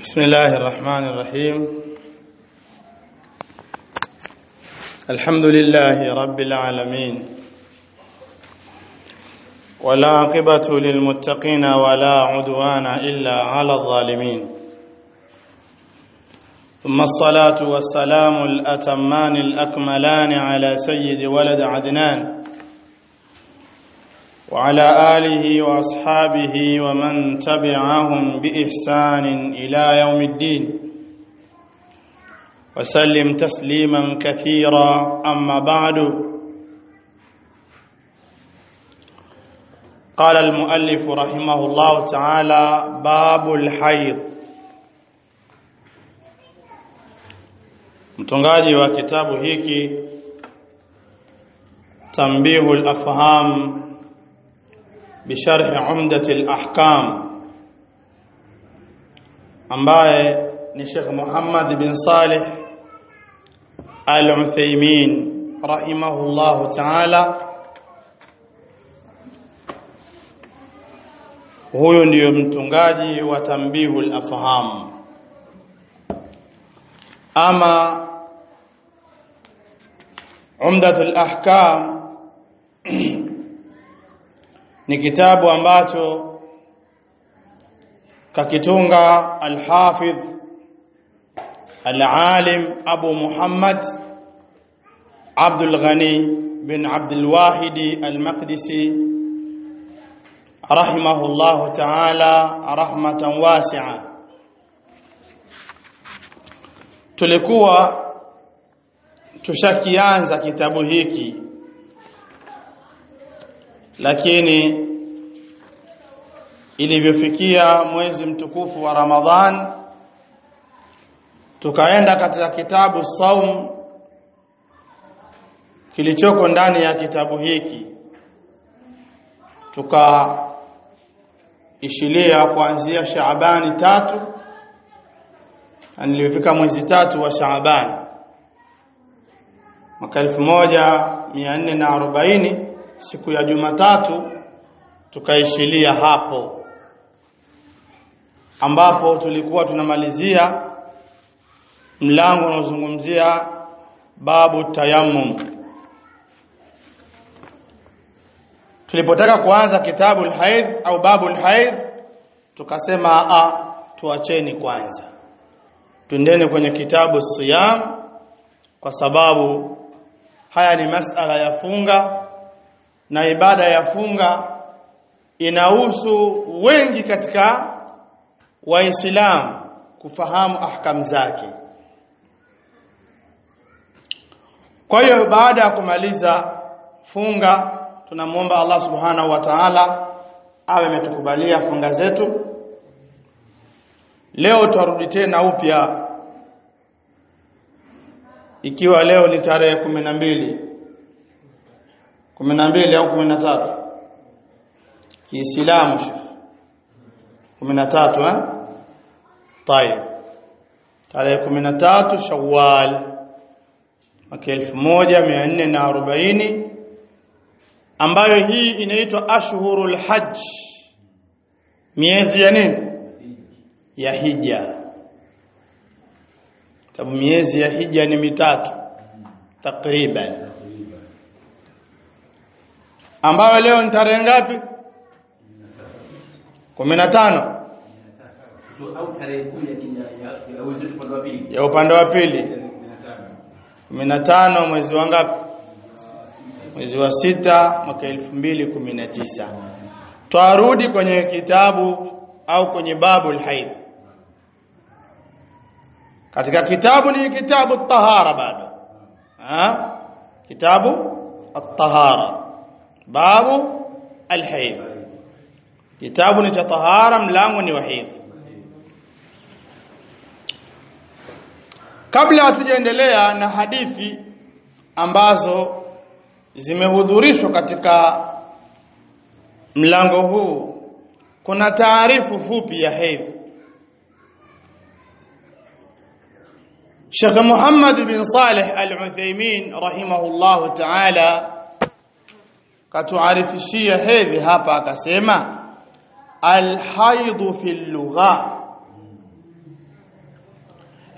بسم الله الرحمن الرحيم الحمد لله رب العالمين ولا عقبة للمتقين ولا عدوان إلا على الظالمين ثم الصلاة والسلام الأتمان الأكملان على سيد ولد عدنان وعلى آله وأصحابه ومن تبعهم بإحسان إلى يوم الدين وسلم تسليما كثيرا أما بعد قال المؤلف رحمه الله تعالى باب الحيض mtungaji wa kitabu hiki tambihul afham بشرح عمدة الأحكام ambaye ni Sheikh Muhammad bin Saleh Al-Uthaymeen rahimahullahu ta'ala huyo ndiyo mtungaji wa tambihul afham ama umdatul ahkam ni kitabu ambacho kakitunga al-Hafidh al-Alim Abu Muhammad Abdul Ghani bin Abdul Wahid al-Maqdisi rahimahullah ta'ala rahmatan wasi'a tulikuwa tushakianza kitabu hiki lakini ilivyofikia mwezi mtukufu wa Ramadhan tukaenda katika kitabu saum kilichoko ndani ya kitabu hiki tukaishilia kuanzia Shaabani tatu na nilifika mwezi tatu wa Shaaban mwaka 1440 siku ya Jumatatu tukaishilia hapo ambapo tulikuwa tunamalizia mlango unaozungumzia babu tayammum tulipotaka kuanza kitabu alhaidh au babu alhaidh tukasema a tuacheni kwanza twendeni kwenye kitabu siyam kwa sababu haya ni masala ya funga na ibada ya funga inahusu wengi katika waislamu kufahamu ahkam zake kwa hiyo baada ya kumaliza funga tunamwomba Allah subhanahu wa ta'ala awe ametukubalia funga zetu leo tuarudi tena upya ikiwa leo ni tarehe 12 12 au 13 Kiislamu Sheikh 13 eh طيب tarehe 13 Shawwal mwaka 1440 ambayo hii inaitwa ashhurul hajj miezi ya nini ya hija sababu miezi ya hija ni mitatu takriban ambayo leo ni tarehe ngapi 15 au tarehe 10 ya wenzetu upande wa pili ya upande wa pili 15 mwezi wa ngapi mwezi wa sita mwaka 2019 twarudi kwenye kitabu au kwenye babu alhaid katika kitabu ni kitabu tahara bado ha kitabu at-tahara babu alhaid kitabu ni cha tahara mlango ni wahid kabla hatujaendelea na hadithi ambazo zimehudhurishwa katika mlango huu kuna taarifu fupi ya hedhi Sheikh Muhammad bin Saleh Al-Uthaymeen rahimahullahu ta'ala katuarifishia hedhi hapa akasema alhaidu fi lugha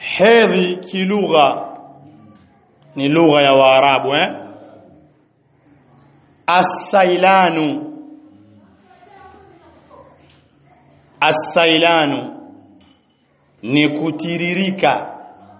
hedhi kilugha ni lugha ya Waarabu eh As-sailanu As-sailanu ni kutiririka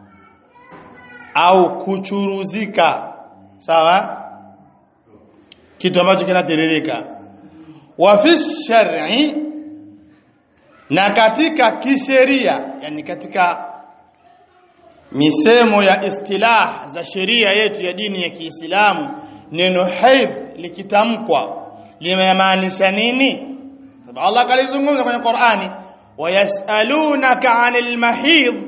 au kuchuruzika sawa kitu ambacho kinatiririka wa fi shar'i na katika kisheria yani katika misemo ya istilah za sheria yetu ya dini ya Kiislamu neno haidh likitamkwa limemaanisha nini sababu Allah kalizungumza kwenye Qur'ani wayasalunaka 'anil mahidh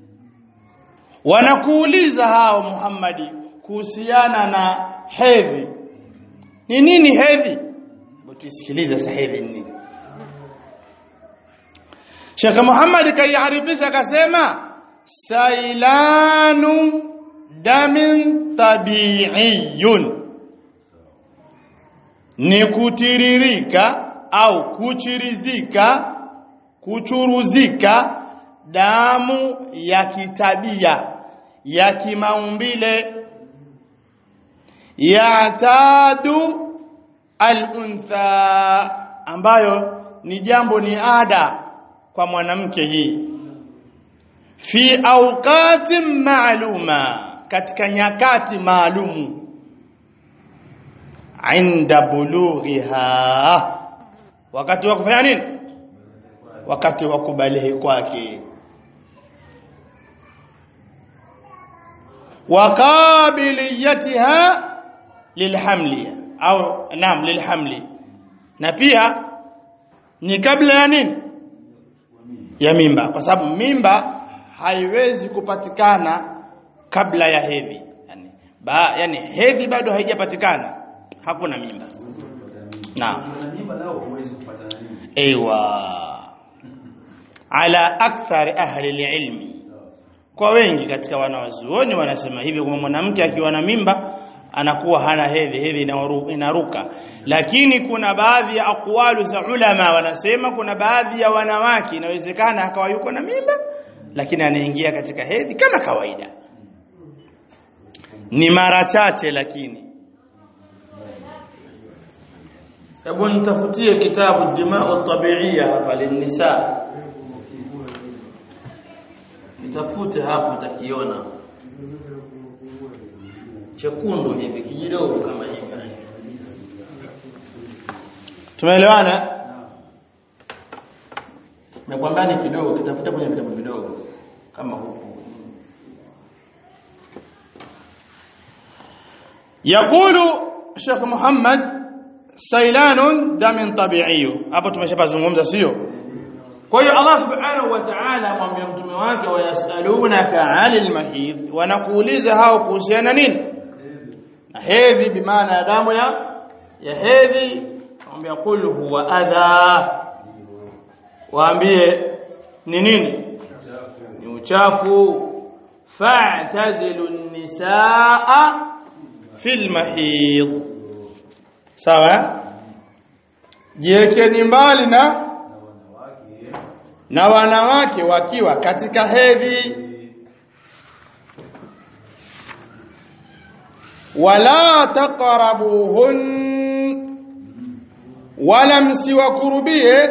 wanakuuliza hao Muhammadi kuhusiana na hedhi ni nini hedhi hebu tusikilize sasa hedhi ni nini Sheikh Muhammad kaiarifisha akasema sailanu damin tabi'iyun ni kutiririka au kuchirizika kuchuruzika damu ya kitabia ya kimaumbile yatadu al-untha ambayo ni jambo ni ada kwa mwanamke hii fi awqati maaluma katika nyakati maalumu inda bulughiha wakati wa kufanya nini wakati wa kubalehe kwake wakabiliyatiha lilhamli au naam lilhamli na pia ni kabla ya nini ya mimba kwa sababu mimba haiwezi kupatikana kabla ya hedhi yani, ba, yani hedhi bado haijapatikana hakuna mimba naam Mimba nao huwezi kupata nini? ايوه ala akthar ahli ilmi kwa wengi katika wanawazuoni wanasema hivi kwamba mwanamke akiwa na mimba anakuwa hana hedhi hedhi inawaru- inaruka lakini kuna baadhi ya aqwalu za ulama wanasema kuna baadhi ya wanawake inawezekana akawa yuko na mimba lakini anaingia katika hedhi kama kawaida ni mara chache lakini Hebu nitafutie kitabu Dima'u Tabi'iyya hapa linisa. Nitafute hapo utakiona. Chekundu hivi kijidogo kama hivi. Tumeelewana? Nakwambia ni kidogo, kitafuta kwenye vitabu vidogo kama huku. يقول Sheikh Muhammad sailanun damin tabi'iyu hapo tumeshapazungumza sio kwa hiyo Allah subhanahu wa ta'ala amwambia mtume wake wayasalunaka 'anil mahid wanakuuliza hao kuhusiana nini na hedhi bimaana ya damu ya ya hedhi amwambia qul huwa adha waambie ni nini ni uchafu fa'tazilu nisaa fil mahid sawa jiwekeni mbali na na wanawake wakiwa katika hedhi wala taqrabuhun wala msiwakurubie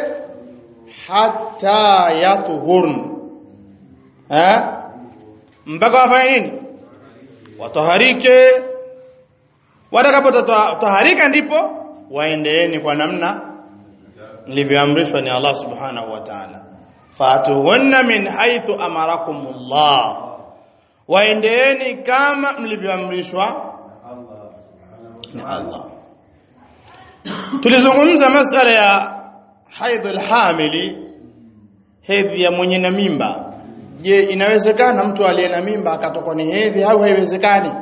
hatta yatuhurn ha mpaka wafanye nini wataharike watakapotaharika ndipo waendeeni kwa namna nilivyoamrishwa ni Allah subhanahu wa ta'ala fatuhunna min haythu amarakumullah waendeeni kama mlivyoamrishwa ni Allah tulizungumza masala ya haidhul hamili hedhi ya mwenye na mimba je inawezekana mtu aliye na mimba akatokwa ni hedhi au haiwezekani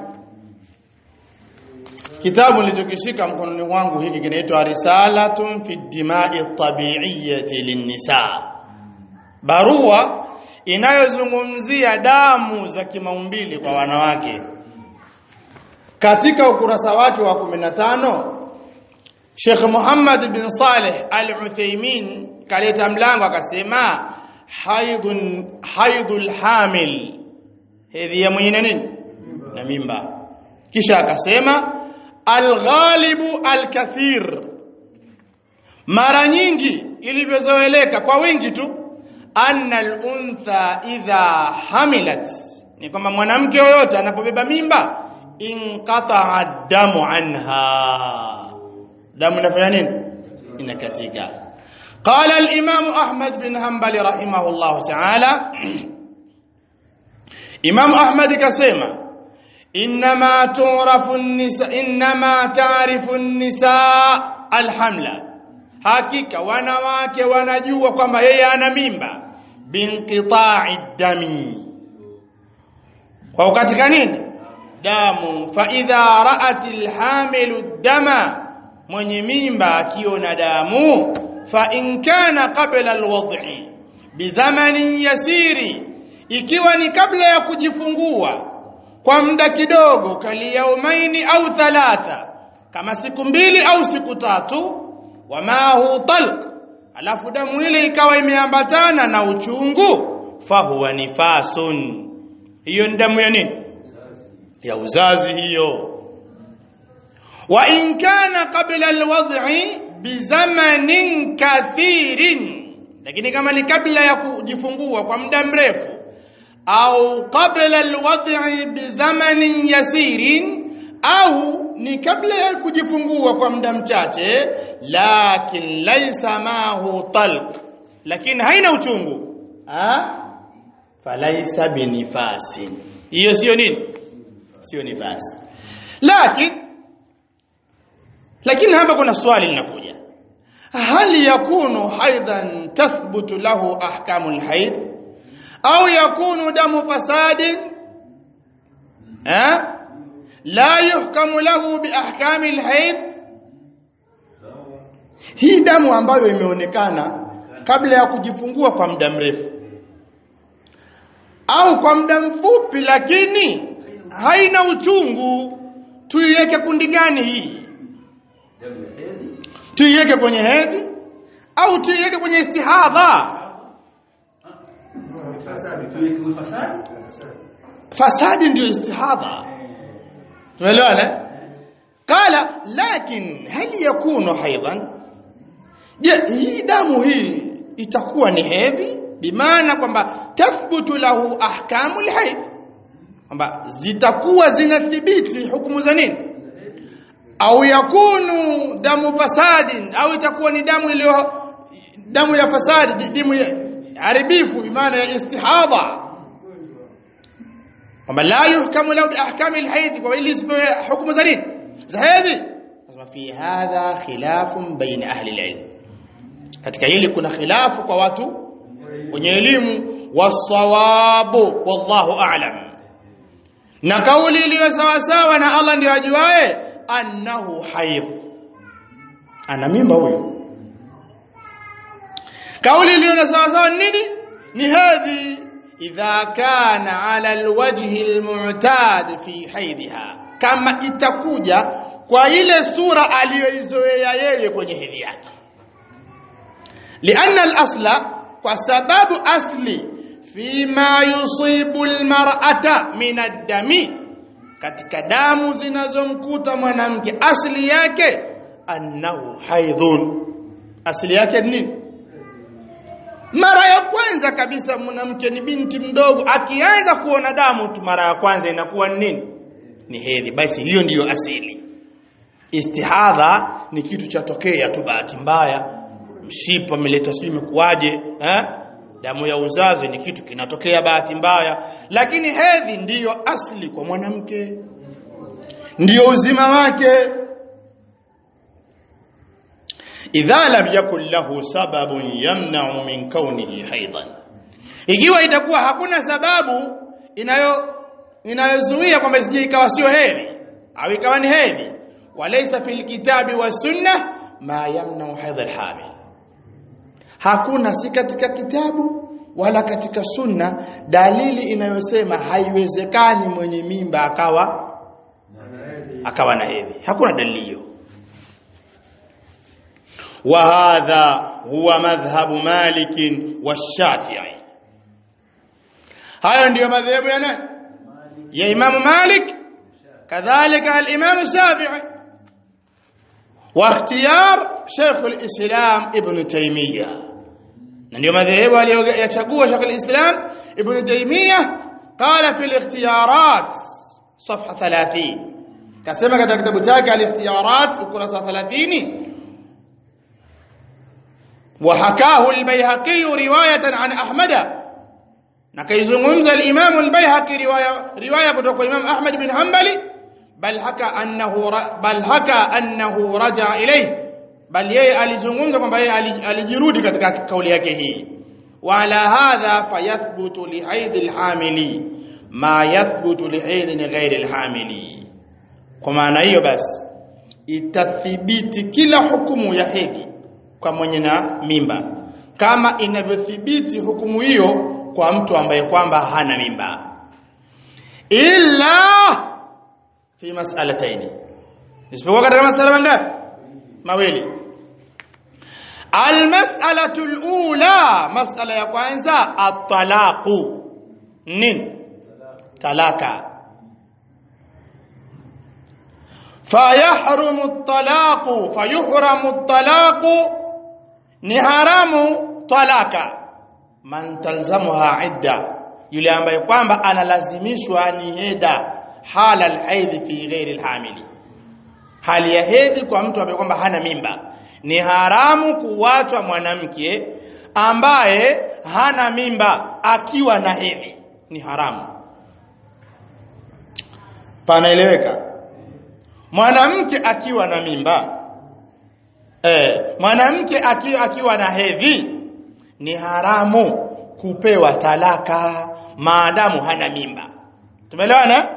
Kitabu nilichokishika mkononi mwangu hiki kinaitwa Risalatun fi Dima'i Tabi'iyyati Linnisa. Barua inayozungumzia damu za kimaumbili kwa wanawake. Katika ukurasa wake wa 15 Sheikh Muhammad bin Saleh Al-Uthaymeen kaleta mlango akasema haidhun haidhul hamil hedhi ya mwenye na nini na mimba kisha akasema alghalibu alkathir mara nyingi ilivyozoeleka kwa wingi tu anna al-untha idha hamilat ni kwamba mwanamke yoyote anapobeba mimba inqata'a damu anha damu inafanya nini inakatika قال الإمام أحمد بن حنبل رحمه الله تعالى إمام أحمد كسيما إنما تعرف النساء إنما تعرف النساء الحملة hakika wanawake wanajua kwamba yeye ana mimba binqita'i dami kwa ukatika nini damu fa idha ra'atil hamilu dama mwenye mimba akiona damu fa in kana qabla alwad'i bizamanin yasiri ikiwa ni kabla ya kujifungua kwa muda kidogo kali yaumaini au thalatha kama siku mbili au siku tatu wama hu talq alafu damu ile ikawa imeambatana na uchungu fahuwa nifasun hiyo ni damu ya nini ya uzazi hiyo wa in kana qabla alwad'i bizamanin kathirin lakini kama ni kabla ya kujifungua kwa muda mrefu au qabla alwad'i bizamanin yasirin au ni kabla ya kujifungua kwa muda mchache lakin laisa mahu talq lakini haina uchungu ha falaisa binifasin hiyo sio nini sio nifasi lakini lakini hapa kuna swali linakuja hal yakunu haidan tathbutu lahu ahkamul haid au yakunu damu fasadin eh la yuhkamu lahu biahkamil haid hii damu ambayo imeonekana kabla ya kujifungua kwa muda mrefu au kwa muda mfupi lakini haina uchungu tuiweke kundi gani hii damu ya hedhi tuiweke kwenye hedhi au tuiweke kwenye istihadha tuweke ufasadi fasadi ndio istihadha tumeelewana qala lakin hal yakunu haidan je hii damu hii itakuwa ni hedhi bimaana kwamba tathbutu lahu ahkamul haid kwamba zitakuwa zinathibiti hukumu za nini au yakunu damu fasadin au itakuwa ni damu iliyo damu ya fasadi damu ya haribifu bimaana ya istihadha kwamba la yuhkamu lahu biahkami alhayd kwa ili isipewe hukumu za nini za hedhi nasema fi hadha khilafun baina ahli alilm katika hili kuna khilafu kwa watu wenye elimu wasawabu wallahu a'lam na kauli iliyo sawa sawa na Allah ndiye ajuae annahu haid ana mimba huyo kauli iliyo sawa sawa ni nini ni hedhi idha kana ala alwajhi almu'tad fi haidha kama itakuja kwa ile sura aliyoizoea yeye kwenye hedhi yake lianna alasla kwa sababu asli fima yusibu almar'ata min ad-dami katika damu zinazomkuta mwanamke asli yake annahu haidhun asli yake ni nini mara ya kwanza kabisa mwanamke ni binti mdogo akianza kuona damu tu mara ya kwanza inakuwa ni nini ni hedhi basi hiyo ndiyo asili istihadha ni kitu cha tokea tu bahati mbaya mshipa umeleta sijui imekuaje eh damu ya uzazi ni kitu kinatokea bahati mbaya lakini hedhi ndiyo asili kwa mwanamke ndiyo uzima wake idha lam yakun lahu sababun yamna'u min kaunihi haidan ikiwa itakuwa hakuna sababu inayo inayozuia kwamba isije ikawa sio hedhi au ikawa ni hedhi walaysa fil kitabi was sunnah ma yamna'u haidha al-hamil hakuna si katika kitabu wala katika sunna dalili inayosema haiwezekani mwenye mimba akawa akawa na hedhi hakuna dalili hiyo وهذا هو مذهب مالك والشافعي hayo ndiyo madhehebu ya nani ya Imam Malik kadhalika al-Imam Shafi'i wa ikhtiyar Sheikh al-Islam Ibn Taymiyyah na ndio madhehebu aliyochagua Sheikh al-Islam Ibn Taymiyyah qala fi al-ikhtiyarat صفحه 30 kasema katika kitabu chake al-ikhtiyarat ukurasa 30 وحكاه البيهقي روايه عن احمد na kaizungumza al-Imam al-Baihaqi riwaya riwaya kutoka kwa Imam Ahmad bin Hanbali bal haka annahu bal haka annahu raja ilayhi bal yeye alizungumza kwamba yeye alijirudi katika kauli yake hii wala hadha fayathbutu li haid al-hamili ma yathbutu li haid ghairi al-hamili kwa maana hiyo basi itathibiti kila hukumu ya hedhi kwa mwenye na mimba kama inavyothibiti hukumu hiyo kwa mtu ambaye kwamba hana mimba illa fi mas'alataini isipokuwa katika masala mangapi mawili almas'alatu alula mas'ala ya kwanza at-talaqu nini talaka fayahrumu at-talaqu fayuhramu at-talaqu ni haramu talaka man talzamuha idda yule ambaye kwamba analazimishwa ni heda hala alhaidhi fi ghairi alhamili hali ya hedhi kwa mtu ambaye kwamba hana mimba ni haramu kuwachwa mwanamke ambaye hana mimba akiwa na hedhi ni haramu panaeleweka mwanamke akiwa na mimba eh mwanamke akiwa, akiwa na hedhi ni haramu kupewa talaka maadamu hana mimba tumeelewana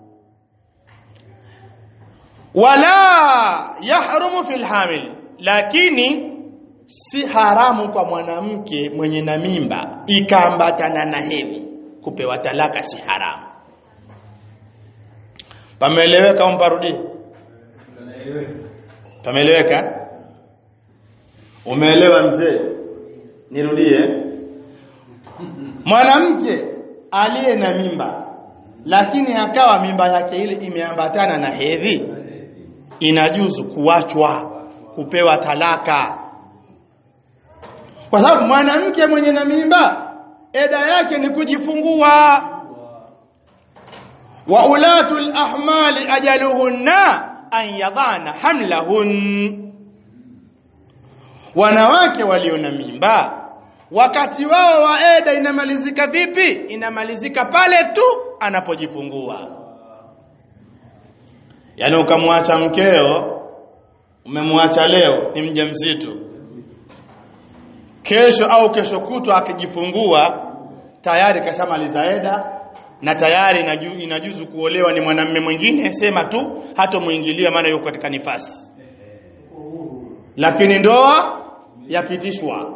wala yahrumu fil hamil lakini si haramu kwa mwanamke mwenye na mimba ikaambatana na hedhi kupewa talaka si haramu pameeleweka au mparudie pameeleweka umeelewa mzee nirudie mwanamke aliye na mimba lakini akawa mimba yake ile imeambatana na hedhi inajuzu kuachwa kupewa talaka kwa sababu mwanamke mwenye na mimba eda yake ni kujifungua wa ulatul ahmali ajaluhunna an yadhana hamlahun wanawake walio na mimba wakati wao wa eda inamalizika vipi inamalizika pale tu anapojifungua yaani ukamwacha mkeo umemwacha leo ni mjamzito kesho au kesho kutwa akijifungua tayari kashamaliza eda na tayari inaju, inajuzu kuolewa ni mwanamume mwingine sema tu hata muingilia maana yuko katika nifasi lakini ndoa yapitishwa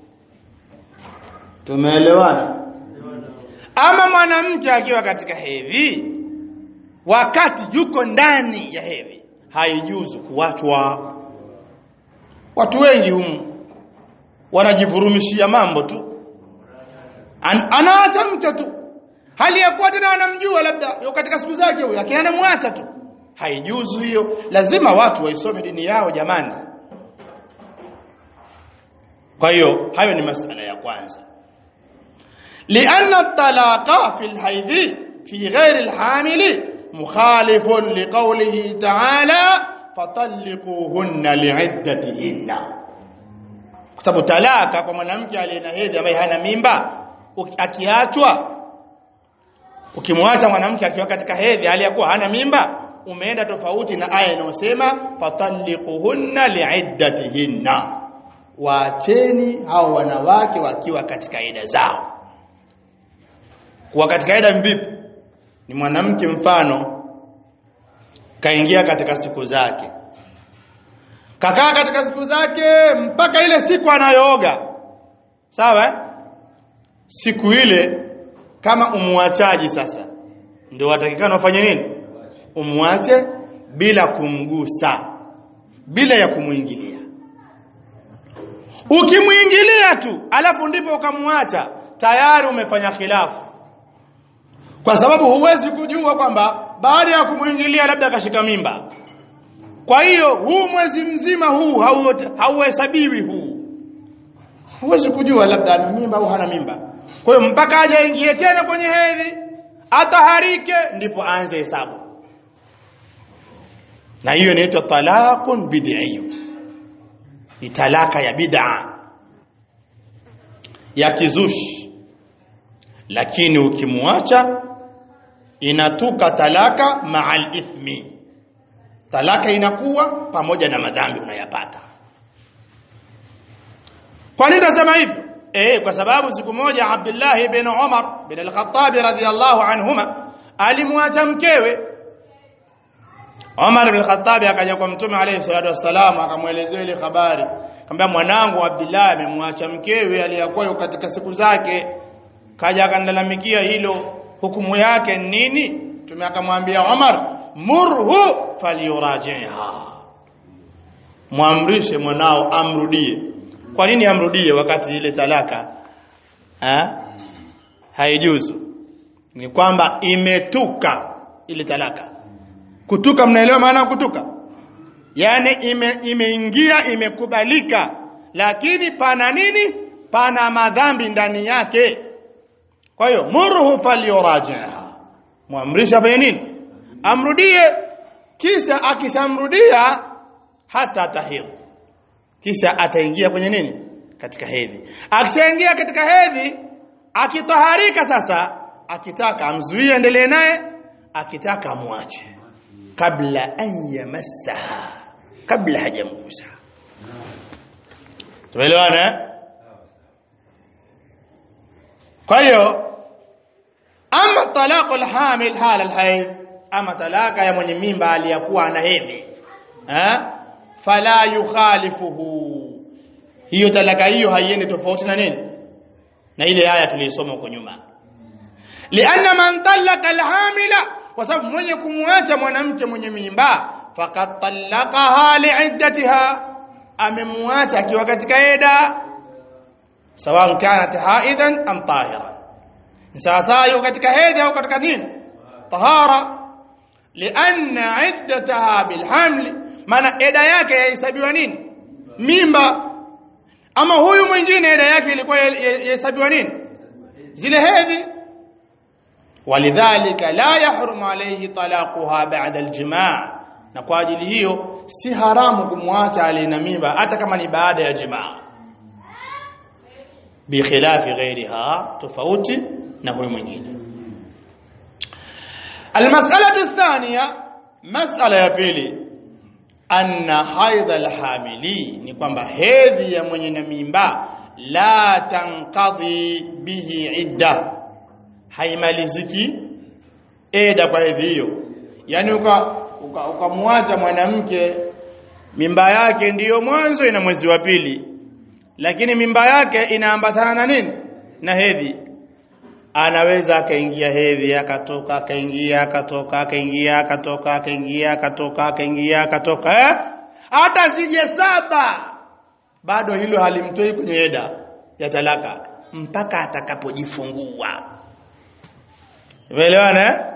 tumeelewana ama mwanamke akiwa katika hedhi wakati yuko ndani ya hedhi haijuzu kuachwa watu wengi humu wanajivurumishia mambo tu An anaacha mke tu hali ya kuwa tena wanamjua labda yuko katika siku zake huyo lakini anamwacha tu haijuzu hiyo lazima watu waisome dini yao jamani kwa hiyo hayo ni masala ya kwanza لأن الطلاق في الحيض في غير الحامل مخالف لقوله تعالى فطلقوهن لعدتهن kwa sababu talaka kwa mwanamke aliye na hedhi ambaye hana mimba akiachwa ukimwacha mwanamke akiwa katika hedhi hali ya kuwa hana mimba umeenda tofauti na aya inayosema fatalliquhunna liiddatihinna waacheni hao wanawake wakiwa katika ida zao kuwa katika ida vipi ni mwanamke mfano kaingia katika siku zake kakaa katika siku zake mpaka ile siku anayooga sawa eh? siku ile kama umwachaji sasa ndio watakikana ufanye nini umwache bila kumgusa bila ya kumuingilia ukimuingilia tu alafu ndipo ukamwacha tayari umefanya khilafu kwa sababu huwezi kujua kwamba baada ya kumwingilia labda akashika mimba kwa hiyo huu mwezi mzima huu hau- hauhesabiwi huu huwezi kujua labda ana mimba au hana mimba kwa hiyo mpaka aje aingie tena kwenye hedhi ataharike ndipo aanze hesabu na hiyo inaitwa talaqun bid'i ni talaka ya bid'a ya kizushi lakini ukimwacha inatuka talaka ma'al ithmi talaka inakuwa pamoja na madhambi unayapata kwa nini nasema hivyo eh kwa sababu siku moja Abdullah ibn Umar bin al-Khattab radhiyallahu anhuma alimwacha mkewe Umar bin al-Khattab akaja kwa Mtume alayhi salatu wassalam akamwelezea ile habari akamwambia mwanangu Abdullah amemwacha mkewe aliyakuwa yuko katika siku zake kaja akanilalamikia hilo hukumu yake ni nini Mtume akamwambia Umar murhu falyurajiha mwamrishe mwanao amrudie kwa nini amrudie wakati ile talaka ha? haijuzu ni kwamba imetuka ile talaka kutuka mnaelewa maana ya kutuka yani ime, imeingia imekubalika lakini pana nini pana madhambi ndani yake kwa hiyo murhu falyurajiha muamrisha fanye nini amrudie kisha akishamrudia hata tahidhu kisha ataingia kwenye nini katika hedhi akishaingia katika hedhi akitaharika sasa akitaka amzuie endelee naye akitaka amwache kabla an yamassaha kabla hajamgusa tumeelewana eh? kwa hiyo ama talaqul hamil hala alhaidh ama talaka ya mwenye mimba aliyakuwa ana hedhi eh fala yukhalifuhu hiyo talaka hiyo haiendi tofauti na nini na ile aya tulisoma huko nyuma lianna man talaka alhamila kwa sababu mwenye kumwacha mwanamke mwenye mimba faqad talaqaha liiddatiha amemwacha akiwa katika eda sawa kanat haidan am tahira sawa sawa yuko katika hedhi au katika nini tahara lianna iddataha bilhamli maana eda yake yahesabiwa nini mimba ama huyu mwingine eda yake ilikuwa yahesabiwa nini zile hedhi walidhalika la yahrumu alayhi talaquha ba'da aljimaa na kwa ajili hiyo si haramu kumwacha alina mimba hata kama ni baada ya jimaa bikhilafi ghairiha tofauti na huyu mwingine almas'alatu athaniya mas'ala ya pili anna haidha alhamili ni kwamba hedhi ya mwenye na mimba la tanqadhi bihi idda haimaliziki eda kwa hedhi hiyo yani ukamwacha uka, uka mwanamke mimba yake ndiyo mwanzo ina mwezi wa pili lakini mimba yake inaambatana na nini na hedhi anaweza akaingia hedhi akatoka akaingia akatoka akaingia akatoka akaingia akatoka akaingia akatoka eh hata sije saba bado hilo halimtoi kwenye eda ya talaka mpaka atakapojifungua umeelewana eh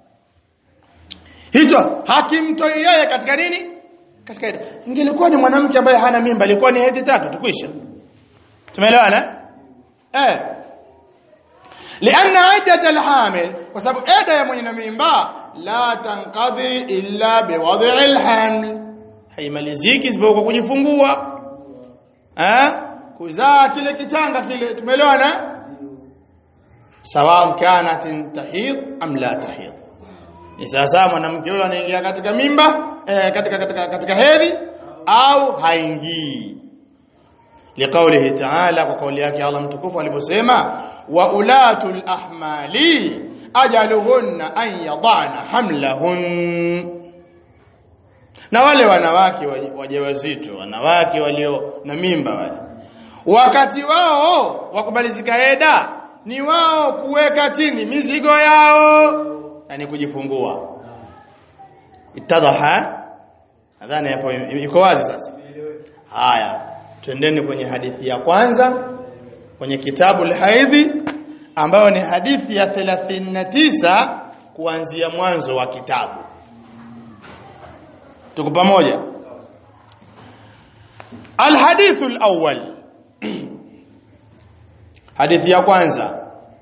hicho hakimtoi yeye katika nini katika eda ingelikuwa ni mwanamke ambaye hana mimba ilikuwa ni hedhi tatu tukwisha tumeelewana eh لأن عدة الحامل وسبب عدة يا من ميمبا لا تنقضي إلا بوضع الحمل haimaliziki isipokuwa kujifungua eh kuzaa kile kitanga kile tumeelewana sawa kanat tahid am la tahid ni sasa mwanamke huyo anaingia katika mimba eh, katika katika katika hedhi au haingii liqaulihi ta'ala kwa kauli yake Allah mtukufu aliposema wa ulatul ahmali ajaluhunna an yadana hamlahun na wale wanawake wajawazito wanawake walio na mimba wale wakati wao wa kumalizika eda ni wao kuweka chini mizigo yao yani kujifungua itadaha nadhani hapo iko wazi sasa haya twendeni kwenye hadithi ya kwanza kwenye kitabu al-haidhi ambayo ni hadithi ya 39 kuanzia mwanzo wa kitabu tuko pamoja alhadithu alawwal hadithi ya kwanza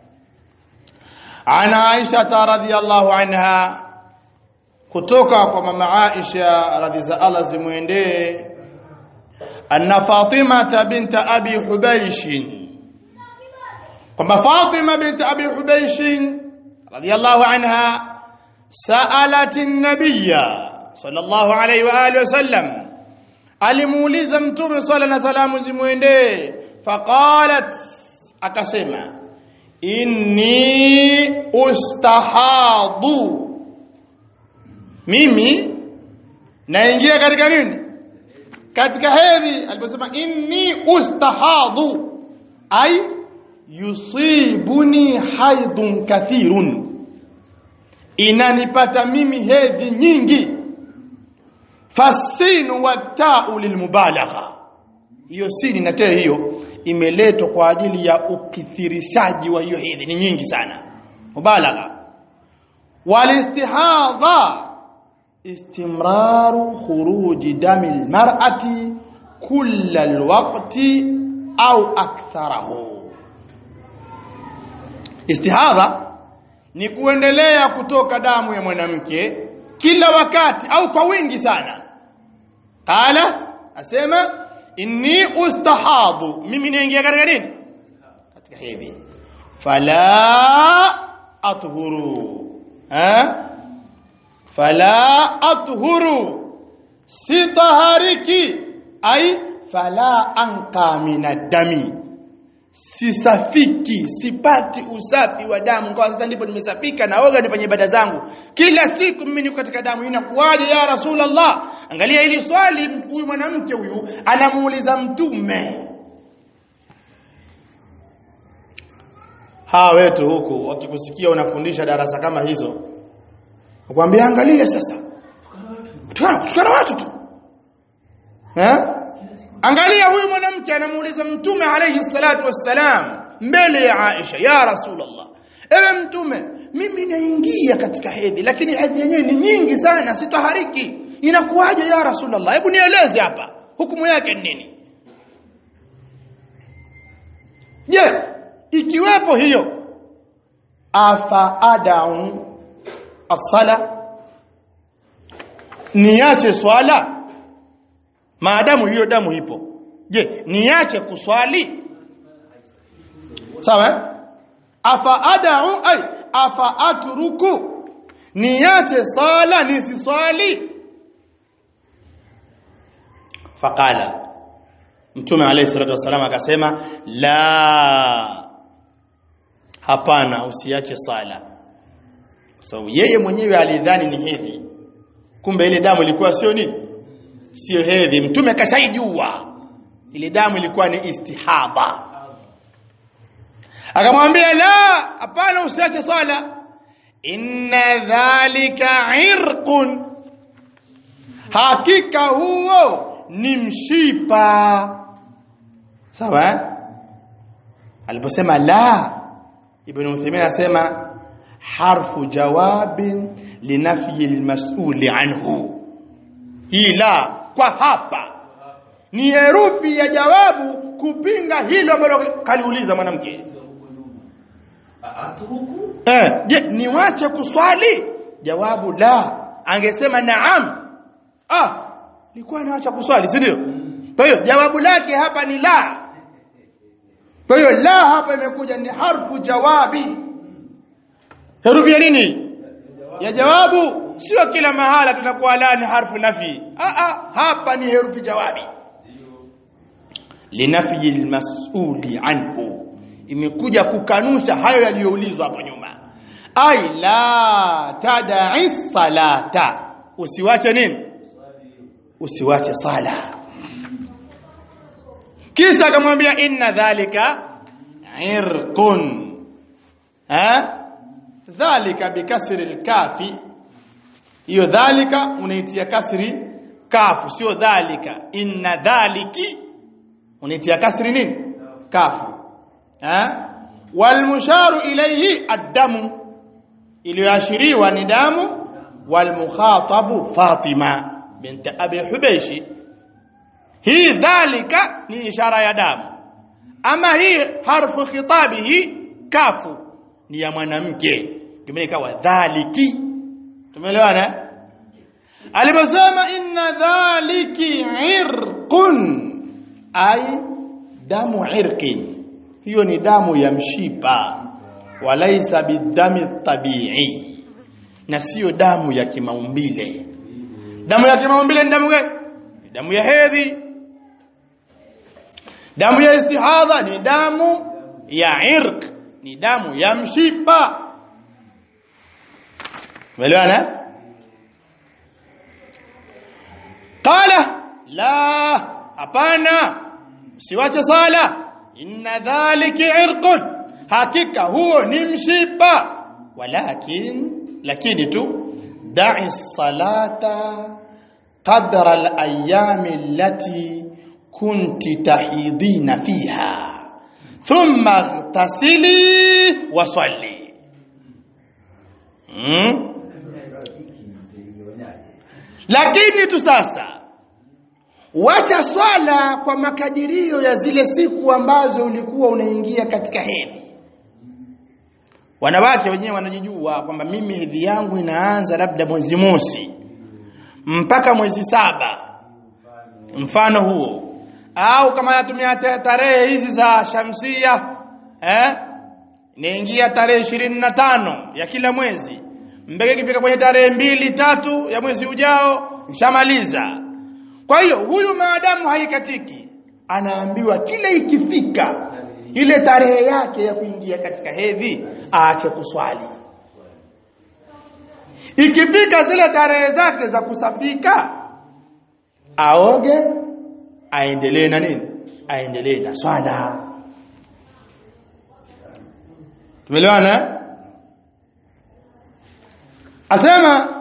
عن عائشة رضي الله عنها kutoka kwa mama Aisha radhi za Allah zimwendee anna Fatima binta Abi Hubaysh kwamba Fatima binta Abi Hubaysh radhiyallahu anha saalat an-nabiyya sallallahu alayhi wa alihi wasallam alimuuliza mtume swalla na salamu zimwendee faqalat akasema inni ustahadu mimi naingia katika nini katika hedhi aliposema inni ustahadu ay yusibuni haidun kathirun inanipata mimi hedhi nyingi fasinu watau lilmubalagha hiyo sini na tee hiyo imeletwa kwa ajili ya ukithirishaji wa hiyo hedhi ni nyingi sana mubalagha walistihadha istimraru khuruji dami almar'ati kulla alwaqti au aktharahu istihadha ni kuendelea kutoka damu ya mwanamke kila wakati au kwa wingi sana qala asema inni ustahadu mimi naingia katika nini katika hedhi fala athuru ha fala athuru sitahariki ai fala anqa minadami sisafiki sipati usafi wa damu kwa sasa ndipo nimesafika naoga nifanye ibada zangu kila siku mimi niko katika damu inakuwaje ya rasulullah angalia hili swali huyu mwanamke huyu anamuuliza mtume hawa wetu huku wakikusikia unafundisha darasa kama hizo wakwambia angalia sasa tukana tukana watu tu eh angalia huyu mwanamke anamuuliza mtume alayhi salatu wassalam mbele ya Aisha ya rasulullah ewe mtume mimi naingia katika hedhi lakini hedhi yenyewe ni nyingi sana sitahariki inakuwaje ya rasulullah hebu nieleze hapa hukumu yake ni nini je ikiwepo hiyo afa adau as-sala niache swala maadamu hiyo damu ipo je niache kuswali sawa afa adau ay afa atruku niache sala nisiswali faqala mtume alayhi salatu wasallam akasema la hapana usiache sala kwa sababu yeye mwenyewe alidhani ni hedhi kumbe ile damu ilikuwa sio nini sio hedhi mtume kashaijua ile damu ilikuwa ni istihaba akamwambia la hapana usiache swala inna dhalika irqun hakika huo ni mshipa sawa aliposema la ibn Uthaymeen anasema harfu jawabin linafyi almas'uli anhu hii la kwa hapa ni herufi ya jawabu kupinga hilo ambalo kaliuliza mwanamke atruku eh je niwache kuswali jawabu la angesema naam ah nilikuwa naacha kuswali si ndio kwa hiyo jawabu lake hapa ni la kwa hiyo la hapa imekuja ni harfu jawabi herufi ya nini ya jawabu sio kila mahala tunakuwa la ni harfu nafi ah ah hapa ni herufi jawabi linafi almas'uli anhu imekuja kukanusha hayo yaliyoulizwa hapo nyuma ai la tad'i salata usiwache nini usiwache sala kisha akamwambia inna dhalika irqun ha dhalika bikasri alkafi hiyo dhalika unaitia kasri kafu sio dhalika inna dhaliki unaitia kasri nini kafu ha walmusharu ilayhi addamu iliyoashiriwa ni damu walmukhatabu Fatima bint Abi Hubayshi hii dhalika ni ishara ya damu ama hii harfu khitabihi kafu ni ya mwanamke tumekawa dhaliki tumeelewana aliposema inna dhaliki irqun ay damu irqin hiyo ni damu ya mshipa walaisa bidami tabii na sio damu ya kimaumbile damu ya kimaumbile ni damu gani Ni damu ya hedhi damu ya istihadha ni damu ya irq ni damu ya mshipa umeelewana qala la hapana siwache sala inna dhalika irqun hakika huo ni mshipa walakin lakini tu da'i salata qadra al-ayyam allati kunti tahidina fiha thumma ightasili wa salli hmm? lakini tu sasa wacha swala kwa makadirio ya zile siku ambazo ulikuwa unaingia katika hedhi wanawake wenyewe wanajijua kwamba mimi hedhi yangu inaanza labda mwezi mosi mpaka mwezi saba mfano huo au kama natumia ta- tarehe hizi za shamsia eh inaingia tarehe ishirini na tano ya kila mwezi mpaka ikifika kwenye tarehe mbili tatu ya mwezi ujao nishamaliza kwa hiyo huyu maadamu haikatiki anaambiwa kila ikifika ile tarehe yake ya kuingia katika hedhi aache kuswali ikifika zile tarehe zake za kusafika aoge aendelee na nini aendelee na swala tumeelewana eh? asema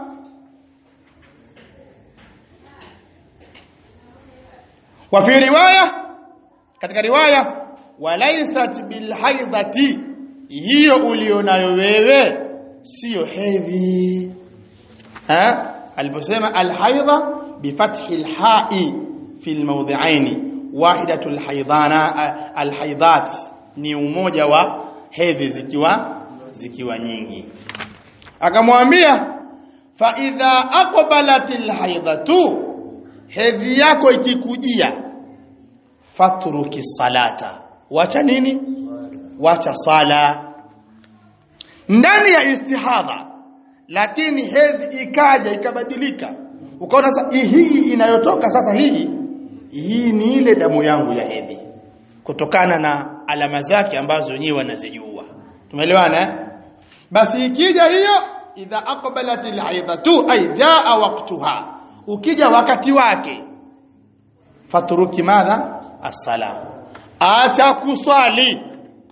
wa fi riwaya katika riwaya walaysat bilhaidati hiyo ulionayo wewe sio hedhi ha aliposema alhaidha bifathi alha'i fi almawdhi'ain wahidatu alhaidana alhaidat ni umoja wa hedhi zikiwa zikiwa nyingi akamwambia fa idha aqbalat alhaidatu hedhi yako ikikujia fatruki salata wacha nini wacha sala ndani ya istihadha lakini hedhi ikaja ikabadilika ukaona sasa hii inayotoka sasa hii hii ni ile damu yangu ya hedhi kutokana na alama zake ambazo wenyewe wanazijua tumeelewana eh? basi ikija hiyo idha aqbalat alhaidatu ay jaa waqtuha ukija wakati wake fatruki madha as-salam acha kuswali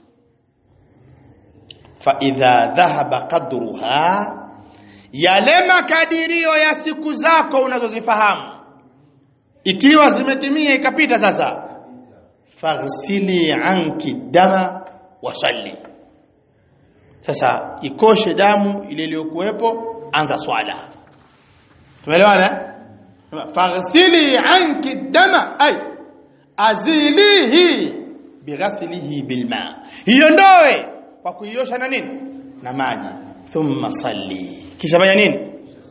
fa idha dhahaba qadruha yale makadirio ya siku zako unazozifahamu ikiwa zimetimia ikapita sasa faghsili anki dama wasalli sasa ikoshe damu ile iliyokuwepo anza swala tumeelewana faghsili anki dama ay azilihi bighaslihi bilma iondoe kwa kuiosha na nini na maji thumma salli kisha fanya nini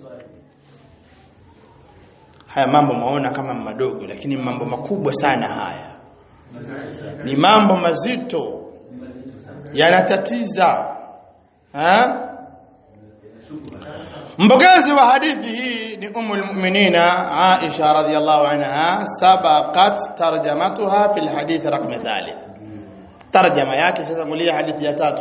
haya mambo maona kama madogo lakini mambo makubwa sana haya ni mambo mazito yanatatiza ha? mpokezi wa hadithi hii ni umu lmuminina Aisha radhiyallahu anha sabaqat tarjamatuha fi lhadith raqm thalith tarjama yake shatangulia hadithi ya tatu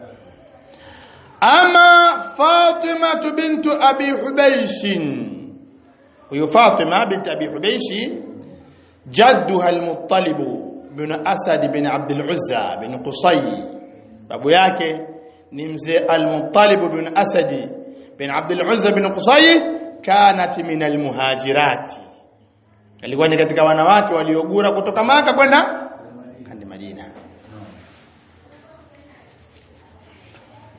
ama Fatima bintu Abi Hubaysh huyu Fatima binti Abi Hubaysh jadduha al-Muttalib bin Asad bin Abd al-Uzza bin Qusay babu yake ni mzee al-Muttalib bin Asad bin Abd al-Uzza bin Qusay kanat min al-muhajirat alikuwa ni katika wanawake waliogura kutoka Maka kwenda kandi Madina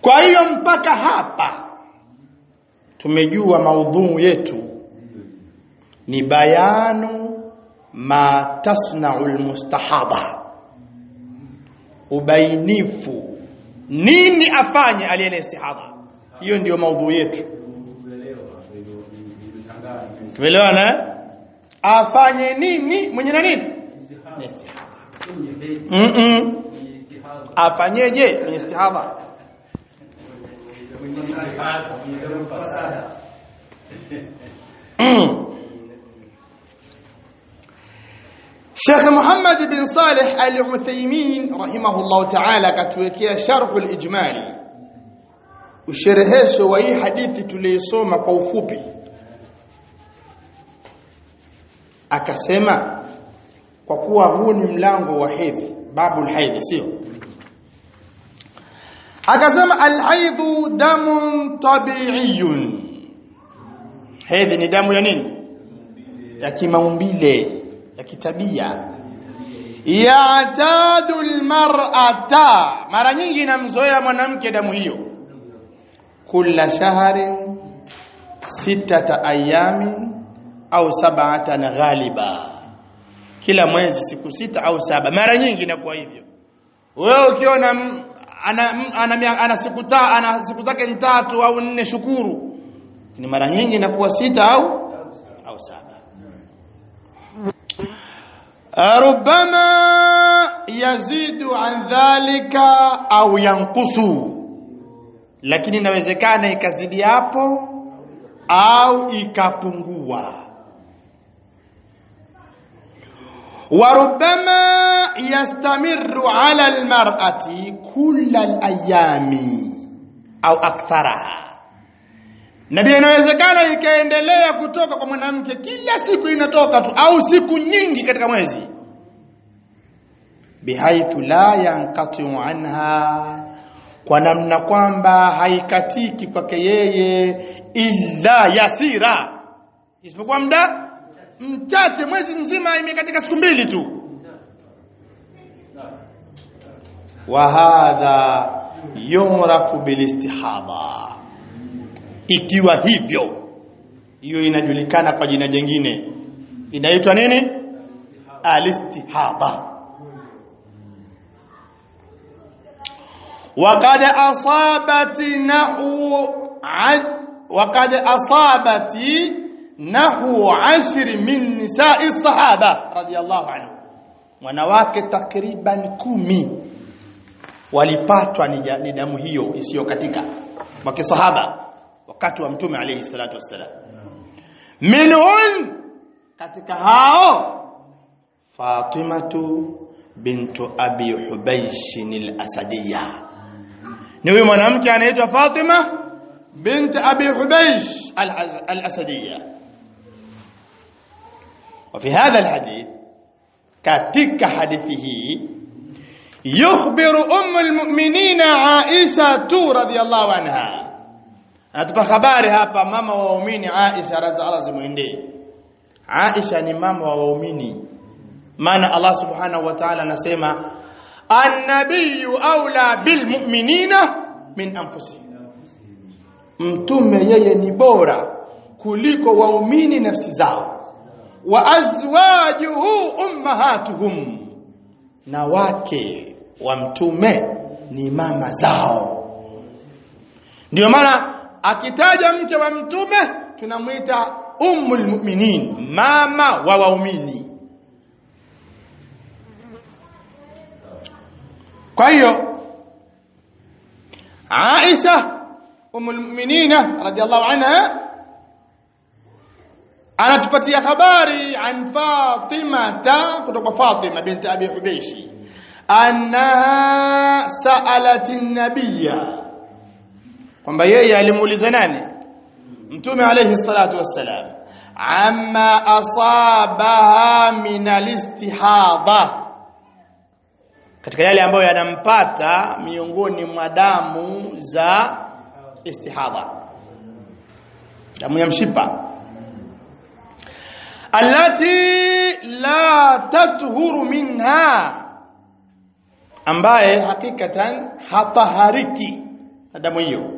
kwa hiyo mpaka hapa tumejua maudhuu yetu ni bayanu ma tasna'u almustahadha ubainifu nini afanye aliyena istihadha hiyo ndiyo maudhuu yetu tumeelewana afanye nini mwenye na nini Ni istihadha mm -mm. afanyeje mwenye istihadha mm. Sheikh Muhammad bin Saleh Al-Uthaymeen rahimahullah ta'ala katuwekea sharh al-ijmali usherehesho wa hii hadithi tuliyosoma kwa ufupi akasema kwa kuwa huu ni mlango wa hedhi babul haidh sio akasema alhaidhu damun tabi'iyun hedhi ni damu ya nini ya kimaumbile ya kitabia ya'tadu almar'ata mara nyingi inamzoea mwanamke damu hiyo kula shahrin sitata ayamin au sab'atan ghaliba kila mwezi siku sita au saba mara nyingi inakuwa hivyo wewe ukiona m- ana, m- ana, ana, ana siku ta, ana siku zake tatu au nne shukuru ni mara nyingi inakuwa sita au au saba ربما يزيد عن ذلك au yankusu lakini inawezekana ikazidi hapo au ikapungua وربما يستمر على المرأة كل الأيام أو أكثرها na pia inawezekana ikaendelea kutoka kwa mwanamke kila siku inatoka tu au siku nyingi katika mwezi bihaithu la yanqatu anha kwa namna kwamba haikatiki kwake yeye illa yasira isipokuwa muda mchache mwezi mzima imekatika siku mbili tu wa hadha yurafu bilistihadha ikiwa hivyo hiyo inajulikana kwa jina jingine inaitwa nini alistihadha وقد أصابت نحو ع... وقد أصابت نحو عشر من نساء الصحابة رضي الله عنهم wanawake takriban kumi walipatwa ni ja- ni damu hiyo isiyokatika wa kisahaba wakati wa mtume alayhi salatu wassalam minhun katika hao Fatimatu bintu Abi Hubaysh al-Asadiyya ni huyu mwanamke anaitwa Fatima bint Abi Hubaysh al- al-Asadiyya وفي هذا الحديث katika hadithi hii yukhbiru ummu almu'minin Aisha tu radhiyallahu anha anatupa habari hapa mama wa waumini Aisha radhiallahu zimwendee Aisha ni mama wa waumini maana Allah subhanahu wa ta'ala anasema annabiyyu aula bilmu'minina min anfusihim mtume yeye ni bora kuliko waumini nafsi zao wa azwajuhu ummahatuhum na wake wa mtume ni mama zao ndio maana akitaja mke wa mtume tunamwita ummul mu'minin mama wa waumini kwa hiyo Aisha ummul mu'minina radhiallahu anha anatupatia habari an Fatima ta kutoka Fatima binti Abi Hubayshi annaha sa'alat an-nabiyya kwamba yeye alimuuliza nani mtume alayhi salatu wassalam amma asabaha min al-istihadha katika yale ambayo yanampata miongoni mwa damu za istihadha damu ya mshipa allati la tathuru minha ambaye hakikatan hatahariki na damu hiyo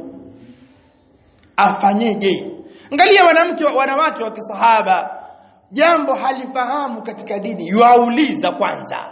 afanyeje angalia wanamke wanawake wa kisahaba jambo halifahamu katika dini yuauliza kwanza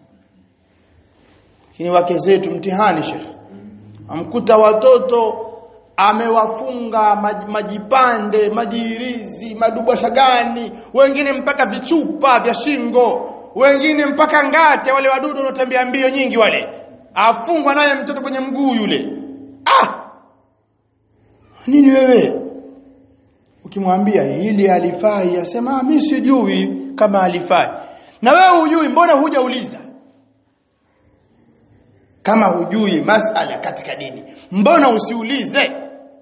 lakini wake zetu mtihani shekhe amkuta watoto amewafunga maj, majipande majirizi madubwasha gani wengine mpaka vichupa vya shingo wengine mpaka ngate wale wadudu wanaotembea mbio nyingi wale afungwa naye mtoto kwenye mguu yule ah nini wewe ukimwambia hili halifai asema mimi sijui kama halifai na wewe hujui mbona hujauliza kama hujui masala katika dini mbona usiulize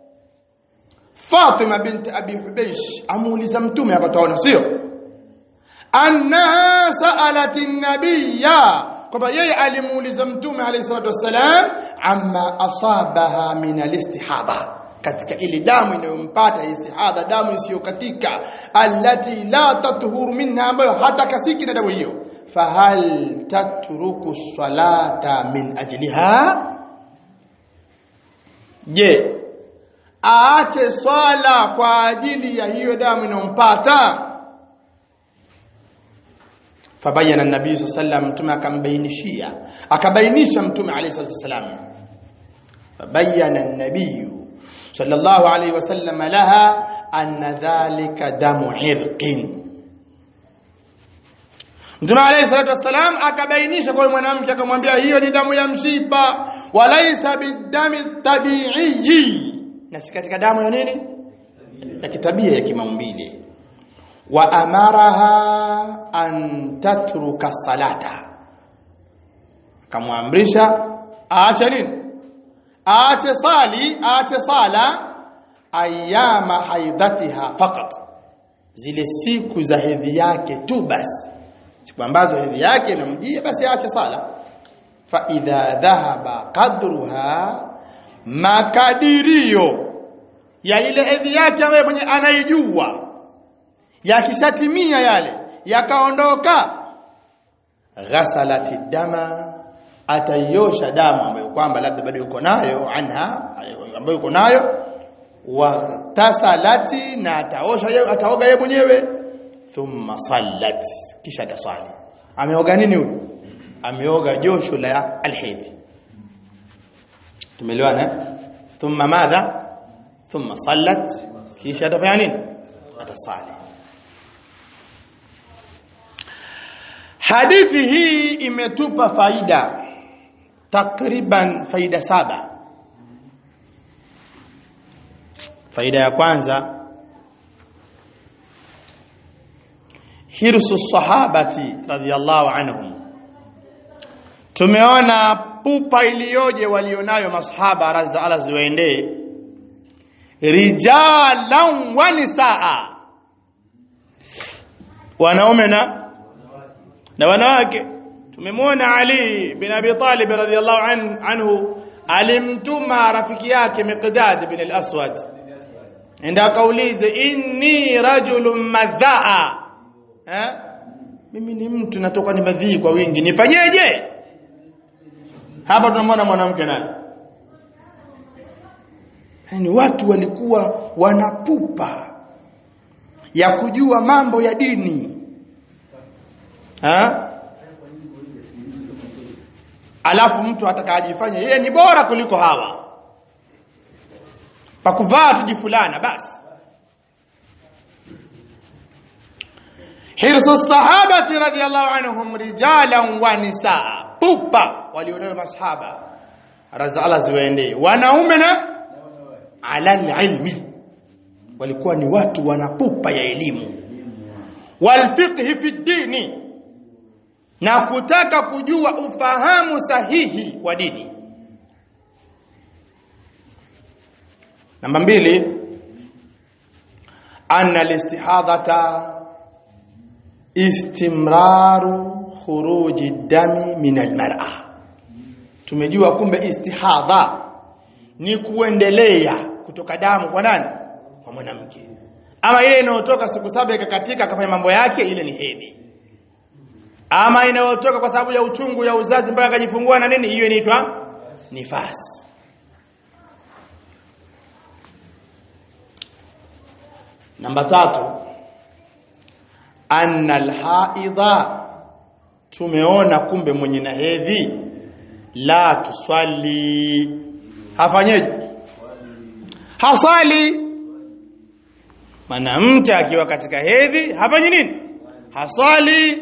Fatima binti Abi Hubaysh amuuliza mtume hapa tuona sio annaha sa'alat an-nabiyya kwamba yeye alimuuliza mtume alayhi salatu wassalam amma asabaha min al-istihadha katika ile damu inayompata istihadha damu isiyokatika allati la tathuru minha ambayo hata kasiki na damu hiyo fahal tatruku salata min ajliha je aache swala kwa ajili ya hiyo damu inayompata fabayana nabii sallam mtume akambainishia akabainisha mtume alayhi salatu wasallam fabayana nabii sallallahu alayhi wasallam laha anna dhalika damu irqin Mtume alayhi salatu wasalam akabainisha kwa mwanamke akamwambia hiyo ni damu ya mshipa walaisa bidami tabi'i na si katika damu ya nini ya kitabia ya kimaumbile wa amaraha an tatruka salata kamwamrisha aache nini aache sali aache sala ayama haidhatiha faqat zile siku za hedhi yake tu basi siku ambazo hedhi yake inamjia basi aache sala fa idha dhahaba qadruha makadirio ya ile hedhi yake ambayo mwenye anaijua yakishatimia yale yakaondoka ghasalati dama ataiosha damu ambayo kwamba labda bado yuko nayo anha ambayo yuko nayo wa tasalati na ataosha yeye ataoga yeye mwenyewe thumma sallat kisha ataswali ameoga nini huyu ameoga josho la alhidhi tumeelewana thumma madha thumma sallat kisha atafanya nini atasali hadithi hii imetupa faida takriban faida saba faida ya kwanza hirsu sahabati radhiyallahu anhum tumeona pupa iliyoje walionayo masahaba radhi Allah ziwaendee rijalan wa nisaa wanaume na na wanawake tumemwona Ali bin Abi Talib radhiyallahu an, anhu alimtuma rafiki yake Miqdad bin al-Aswad enda akaulize inni rajulun madhaa eh mimi ni mtu natoka ni madhii kwa wingi nifanyeje hapa tunamwona mwanamke naye yani watu walikuwa wanapupa ya kujua mambo ya dini ha? alafu mtu atakajifanya yeye ni bora kuliko hawa pakuvaa tujifulana basi hirsu sahabati radhiyallahu anhum rijalan wa nisaa pupa walionayo masahaba razala ziwaendee wanaume na ala ilmi walikuwa ni watu wanapupa ya elimu walfiqhi fi dini na kutaka kujua ufahamu sahihi wa dini namba mbili anna listihadhata istimraru khuruji dami min almar'a tumejua kumbe istihadha ni kuendelea kutoka damu kwa nani kwa mwanamke ama ile inayotoka siku saba ikakatika akafanya mambo yake ile ni hedhi ama inayotoka kwa sababu ya uchungu ya uzazi mpaka akajifungua na nini hiyo inaitwa nifasi namba tatu anna alhaidha tumeona kumbe mwenye na hedhi la tuswali hafanyeje hasali mwanamke akiwa katika hedhi hafanyi nini hasali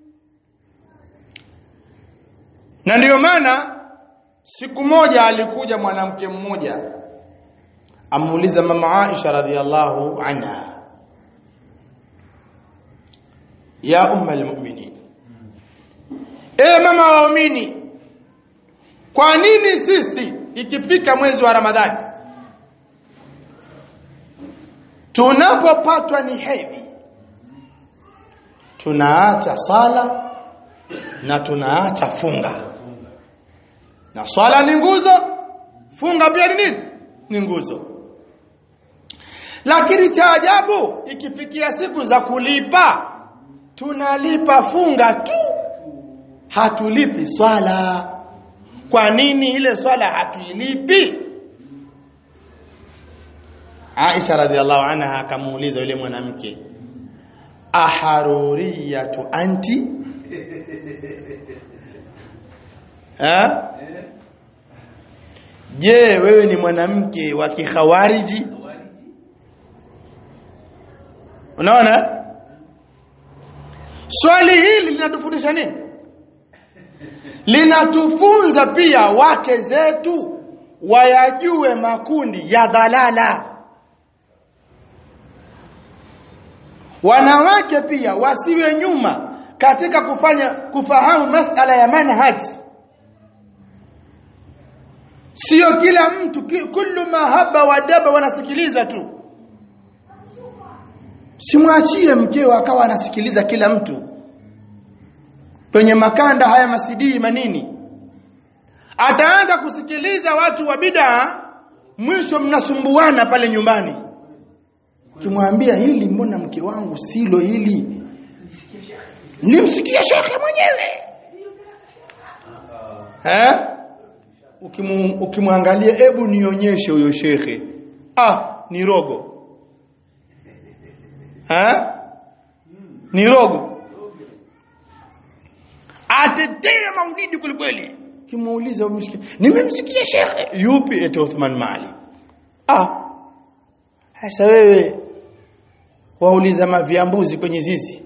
na ndiyo maana siku moja alikuja mwanamke mmoja amuuliza mama Aisha radhiallahu anha ya umma almu'minin e mama waumini kwa nini sisi ikifika mwezi wa Ramadhani tunapopatwa ni hedhi tunaacha sala na tunaacha funga na swala ni nguzo funga pia ni nini ni nguzo lakini cha ajabu ikifikia siku za kulipa tunalipa funga tu hatulipi swala kwa nini ile swala hatuilipi Aisha radhiallahu anha akamuuliza yule mwanamke aharuriyatu anti ha je wewe ni mwanamke wa kikhawariji unaona swali hili linatufundisha nini linatufunza pia wake zetu wayajue makundi ya dhalala wanawake pia wasiwe nyuma katika kufanya kufahamu masala ya manhaji sio kila mtu kullu mahaba wa daba wanasikiliza tu simwachie mkeo akawa anasikiliza kila mtu kwenye makanda haya masidii manini ataanza kusikiliza watu wa bid'a mwisho mnasumbuana pale nyumbani kimwambia hili mbona mke wangu silo hili nilimsikia shekhe mwenyewe eh ukimu, ukimwangalia hebu nionyeshe huyo shekhe ah ni rogo ha? ni rogo atetea maulidi kwelikweli kimuuliza umsikia nimemsikia shekhe yupi eti Uthman Mali ah sasa wewe wauliza maviambuzi kwenye zizi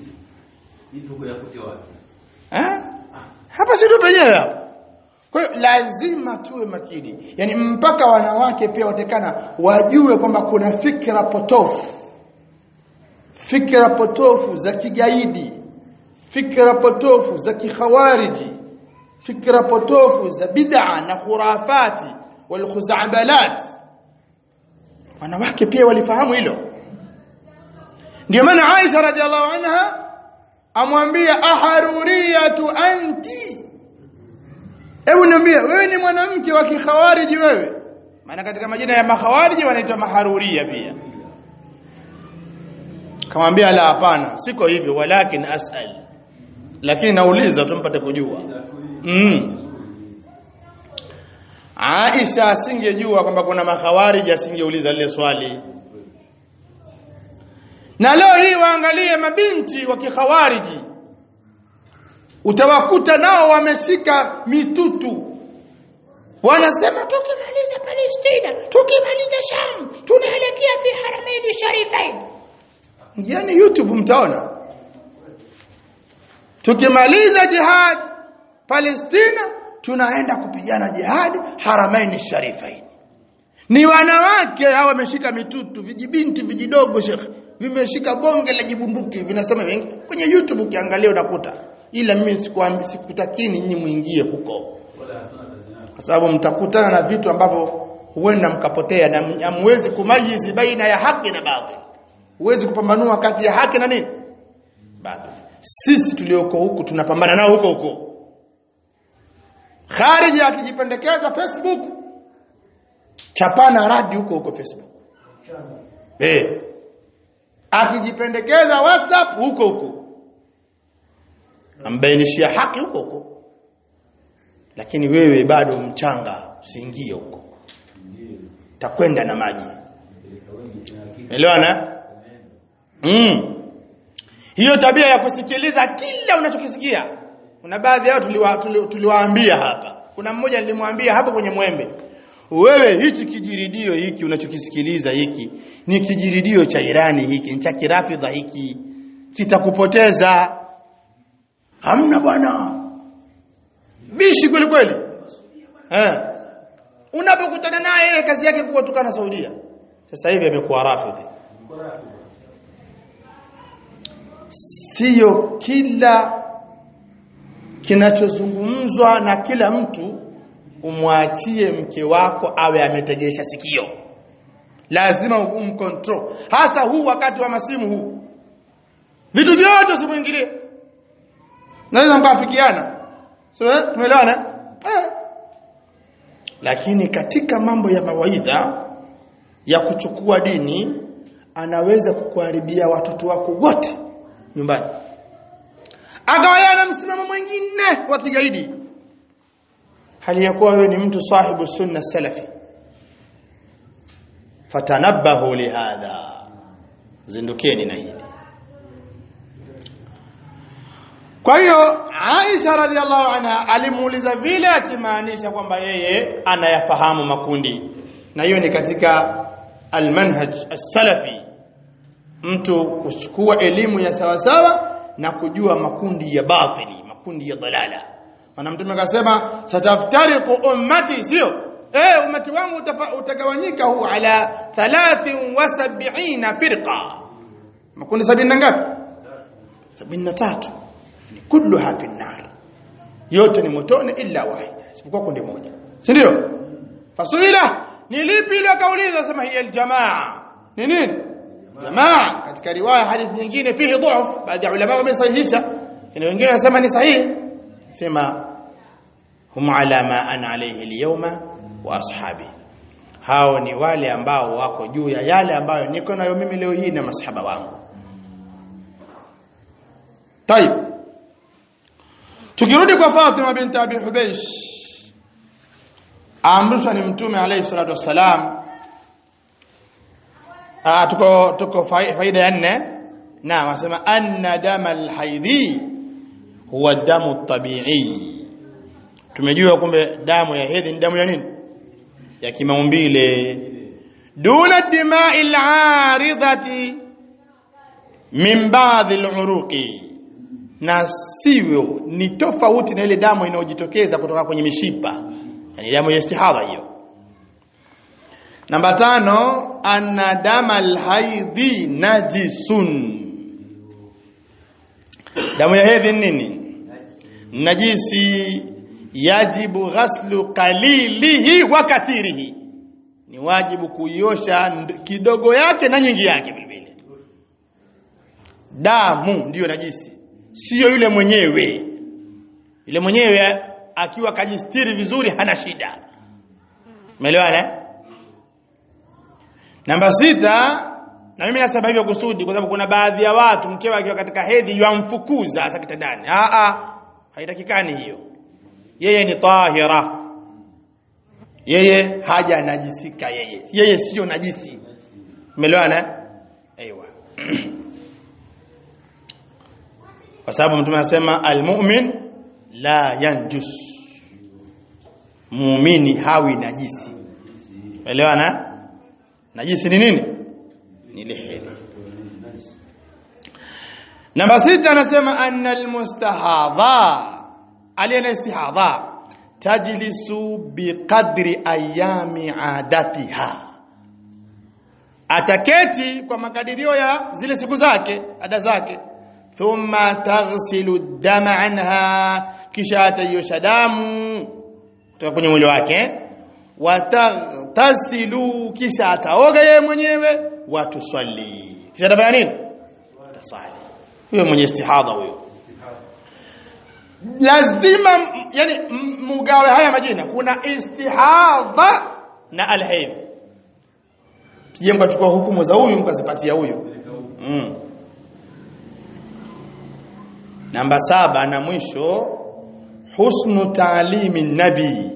ha? hapa si ndo penyewe hapa kwa hiyo lazima tuwe makini yani mpaka wanawake pia watekana wajue kwamba kuna fikra potofu fikra potofu za kigaidi fikra potofu za kikhawariji fikra potofu za bid'a na khurafati wal khuzabalat wanawake pia walifahamu hilo ndio maana Aisha radhiallahu anha amwambia aharuriyatu anti hebu niambie wewe ni mwanamke wa kikhawariji wewe maana katika majina ya makhawariji wanaitwa maharuria pia kamwambia la hapana siko hivyo walakin asal lakini nauliza tumpate kujua mm. Aisha asingejua kwamba kuna makhawariji asingeuliza lile swali na leo hii waangalie mabinti wa kikhawariji utawakuta nao wameshika mitutu wanasema tukimaliza Palestina tukimaliza Sham tunaelekea fi haramaini sharifain yani YouTube mtaona tukimaliza jihad Palestina tunaenda kupigana jihad haramaini sharifain ni wanawake hao wameshika mitutu vijibinti vijidogo shekhi vimeshika bonge la jibunduki vinasema kwenye YouTube ukiangalia unakuta ila mimi sikuambi sikutakini nyinyi muingie huko kwa sababu mtakutana na vitu ambavyo huenda mkapotea na hamwezi kumayizi baina ya haki na batil huwezi kupambanua kati ya haki na nini batil sisi tulioko huku tunapambana nao huko huko khariji akijipendekeza Facebook chapana radi huko huko Facebook eh akijipendekeza WhatsApp huko huko ambainishia haki huko huko lakini wewe bado mchanga usiingie huko takwenda na maji elewana mm. hiyo tabia ya kusikiliza kila unachokisikia kuna baadhi yao tuliwa, tuli, tuliwaambia hapa kuna mmoja nilimwambia hapo kwenye mwembe wewe hichi kijiridio hiki unachokisikiliza hiki ni kijiridio cha Irani hiki ni cha kirafidha hiki kitakupoteza hamna bwana bishi kweli kweli eh unapokutana naye yeye kazi yake kuwa tukana Saudia sasa hivi amekuwa rafidhi sio kila kinachozungumzwa na kila mtu umwachie mke wako awe ametegesha sikio lazima umcontrol hasa huu wakati wa masimu huu vitu vyote usimuingilie naweza mkafikiana so eh, tumeelewana eh. lakini katika mambo ya mawaidha ya kuchukua dini anaweza kukuharibia watoto wako wote nyumbani akawa yeye ana msimamo mwingine wa kigaidi hali ya kuwa wewe ni mtu sahibu sunna salafi fatanabbahu lihadha zindukeni na hili kwa hiyo Aisha radhiallahu anha alimuuliza vile akimaanisha kwamba yeye anayafahamu makundi na hiyo ni katika almanhaj as-salafi mtu kuchukua elimu ya sawasawa na kujua makundi ya batili makundi ya dalala maana mtume akasema sataftariqu ummati sio eh ummati wangu utagawanyika huu ala 73 firqa makundi sabini na ngapi 73 ni kulluha fi nar yote ni motoni illa wahida isipokuwa kundi moja si ndio fasuila ni lipi ile kaulizwa sema hiya aljamaa ni nini jamaa katika riwaya hadithi nyingine fihi dhuf baadhi ya ulama wamesahihisha na wengine wanasema ni sahihi sema hum ala ma ana alayhi alyawma wa ashabi hao ni wale ambao wako juu ya yale ambayo niko nayo mimi leo hii na masahaba wangu طيب tukirudi kwa Fatima binti Abi Hubaysh amrishwa ni mtume alayhi salatu wassalam ah tuko tuko faida ya nne na wasema anna dama alhaidhi huwa damu tabi'i tumejua kumbe damu ya hedhi ni damu ya nini ya kimaumbile duna dima'i al'aridati min ba'd al'uruqi na sivyo ni tofauti na ile damu inayojitokeza kutoka kwenye mishipa yani damu ya istihadha hiyo namba tano anna dama alhaidhi najisun damu ya hedhi nini najisi yajibu ghaslu qalilihi wa kathirihi ni wajibu kuiosha kidogo yake na nyingi yake vile vile damu ndiyo najisi sio yule mwenyewe yule mwenyewe akiwa kajistiri vizuri hana shida umeelewana namba sita na mimi nasema hivyo kusudi kwa sababu kuna baadhi ya watu mkewe akiwa katika hedhi yamfukuza hasa kitandani a a haitakikani hiyo yeye ni tahira yeye haja najisika yeye yeye sio najisi umeelewana aiywa kwa sababu mtume anasema almu'min la yanjus muumini hawi najisi umeelewana najisi ni nini ni ile hedhi namba sita anasema anna almustahadha aliyena istihadha tajlisu biqadri ayami adatiha ataketi kwa makadirio ya zile siku zake ada zake thumma taghsilu dama anha kisha atayosha damu kutoka kwenye mwili wake wataghtasilu kisha ataoga yeye mwenyewe watuswali kisha atafanya nini ataswali huyo mwenye istihadha huyo lazima yani mugawe haya majina kuna istihadha na alhaid sije mkachukua hukumu za huyu mkazipatia huyu mm. namba saba na mwisho husnu taalimi nabii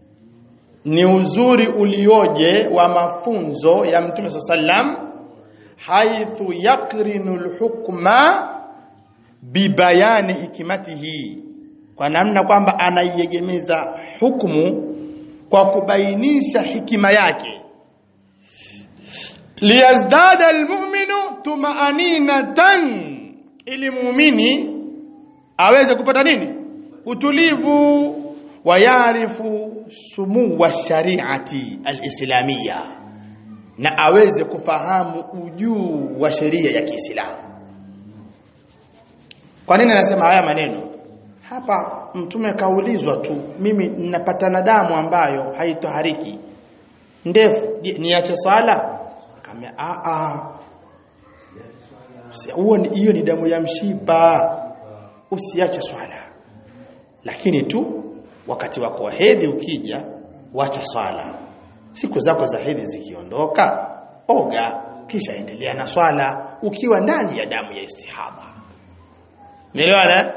ni uzuri ulioje wa mafunzo ya mtume sallam haithu yakrinu alhukma bibayani hikmatihi kwa namna kwamba anaiegemeza hukumu kwa kubainisha hikima yake liyazdada almu'minu tumaaninatan ili muumini aweze kupata nini utulivu wayarifu sumu wa shariati alislamia na aweze kufahamu ujuu wa sheria ya Kiislamu kwa nini anasema haya maneno hapa mtume kaulizwa tu mimi ninapatana damu ambayo haitohariki ndefu je niache swala akamwambia a a huo hiyo ni damu ya mshipa usiache swala lakini tu wakati wako wa hedhi ukija wacha swala siku zako za hedhi zikiondoka oga kisha endelea na swala ukiwa ndani ya damu ya istihadha Umeelewana?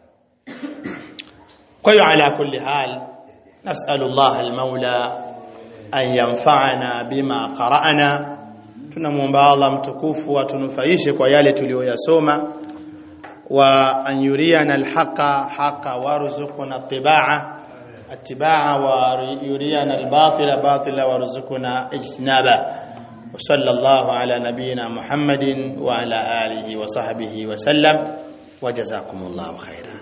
Kwa hiyo ala kulli hal nas'alu Allah al-Maula an yanfa'ana bima qara'na tunamuomba Allah mtukufu atunufaishe kwa yale tuliyoyasoma wa an yuriyana al-haqa haqa warzuqna ittiba'a اتباعا ويرينا الباطل باطلا وارزقنا اجتنابه وصلى الله على نبينا محمد وعلى اله وصحبه وسلم وجزاكم الله خيرا